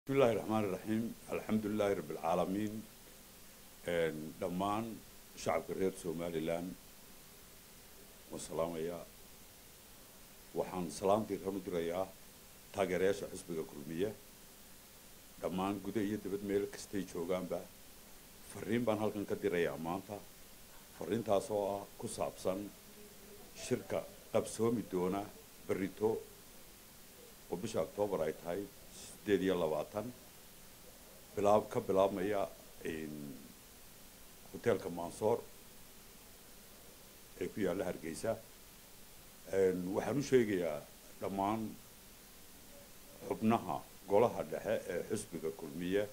bismi illaahi raxmaan iraxiim alxamdu lilaahi rabbi alcaalamiin dhammaan shacabka reer somalilan waan salaamayaa waxaan salaamtii ran u dirayaa taageerayaasha xisbiga kulmiye dhammaan guda iyo dibad meel kastay joogaanba fariin baan halkan ka dirayaa maanta fariintaas oo ah ku saabsan shirka qabsoomi doona berito oo bisha octoobar ay tahay sideed iyo labaatan bilaab ka bilaabmaya hoteelka mansoor ee ku yaalla hargeysa waxaan u sheegayaa dhammaan xubnaha golaha dhexe ee xisbiga kulmiye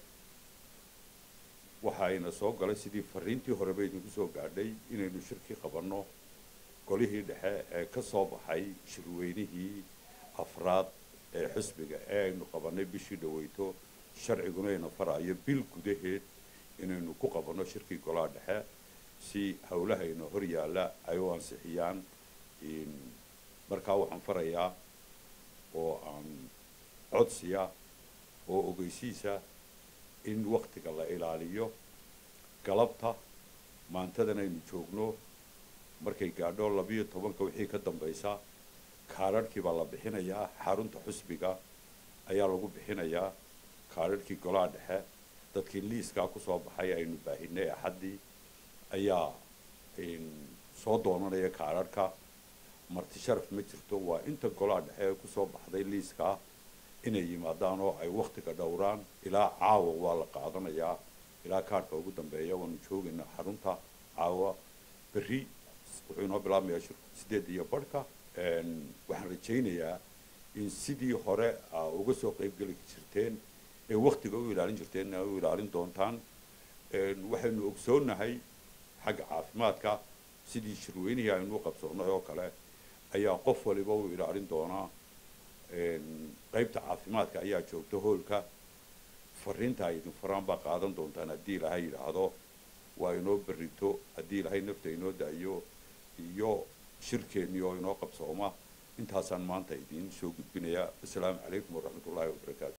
waxayna soo galay sidii fariintii horeba idinku soo gaadhay inaynu shirkii qabanno golihii dhexe ee ka soo baxay shirweynihii afraad ee xisbiga ee aynu qabanay bishii dhaweyto sharciguna ayna farayo bil gudaheed inaynu ku qabanno shirkii golaha dhexe si howlahayna hor yaalla ay u ansixiyaan markaa waxaan farayaa oo aan codsiya oo ogeysiisa in waktiga la ilaaliyo galabta maantadan aynu joogno markay gaadho labiyo tobanka wixii ka dambaysa kaadharhkii baa la bixinayaa xarunta xusbiga ayaa lagu bixinayaa kaadharhkii golaha dhexe dadkii liiskaa kusoo baxay aynu baahinay axaddii ayaa soo doonanaya kaadharhka marti sharaf ma jirto waa inta golaha dhexe ee kusoo baxday liiskaa inay yimaadaan oo ay waktiga dhowraan ilaa caawa waa la qaadanayaa ilaa kaadhka ugu dambeeya waanu joogaynaa xarunta caawa berri wuxuu inoo bilaabmayaa shirku sideed iyo barhka waxaan rajaynayaa in sidii hore aa uga soo qaybgeli jirteen ee waktiga u ilaalin jirteen a u ilaalin doontaan waxaynu ogsoonnahay xagga caafimaadka sidii shirweynihii aynu u qabsoonnay oo kale ayaa qof waliba u ilaalin doonaa qaybta caafimaadka ayaa joogta hoolka fariinta ay idin faraan baa qaadan doontaan haddii ilaahay yidhaahdo waa inoo berrito haddii ilaahay nafta inoo daayo iyo shirkeennii oo inoo qabsooma intaasaan maanta idiin soo gudbinayaa assalaamu calaykum waraxmat ullaahi wabarakaatu